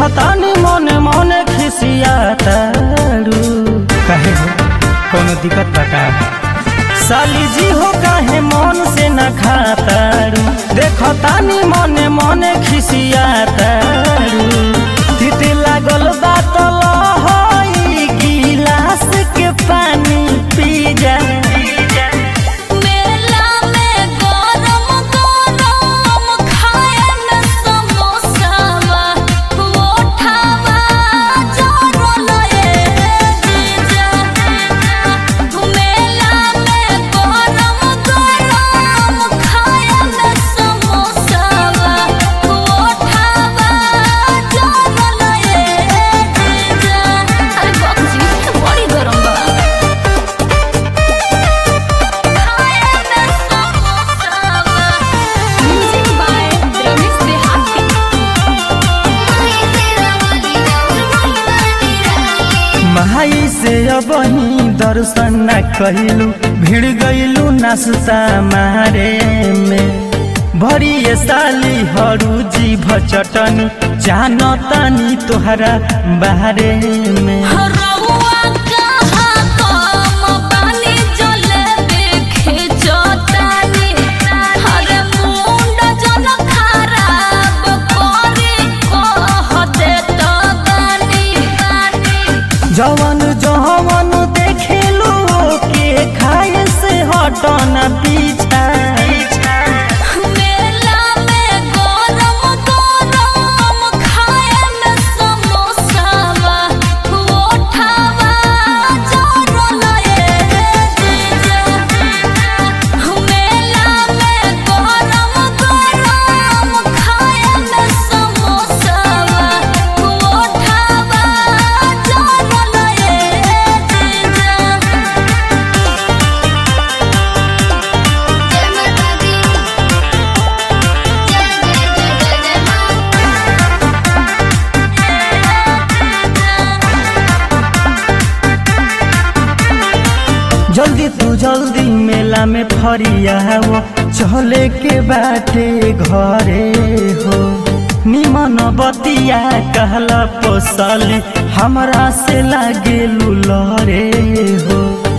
देखतानी मने मने खिसियातारू काहे हो कोनो दिक्कत बा का साली जी हो काहे मन से न खातारू देखतानी मने मने खिसियातारू तिते लागल बात लहई गिलास के पानी पी जा मेला में गरम गरम खाएन समोसावा ओठावा जरल ए जीजा मेला में गरम गरम खाएन समोसावा ओठावा जरल ए जीजा अरे बाबू जी बड़ी गरम बा Music by Remix Dehati. माई से अब ही दर्शन न कहलू भिड़ गईलू नाश्ता मारे में भरी ये साली हरू जी भचटनी जानतानी तोहरा बारे में रउआ कहाँ कम बानी जलेबी खिंचतानी। अरे मुंड जन खराब करी कह देत बानी। जवन जवन देखेलू के खाए से हटन पीछा मेला में गरम गरम खाएन समोसावा ओठावा जरल ए जीजा मेला में गरम गरम खाएन समोसावा ओठावा जरल ए जल्दी तू जल्दी मेला में फरियाओ चले के बाटे घरे हो निमन बतिया कहला पोसली हमरा से लागे लुलरे हो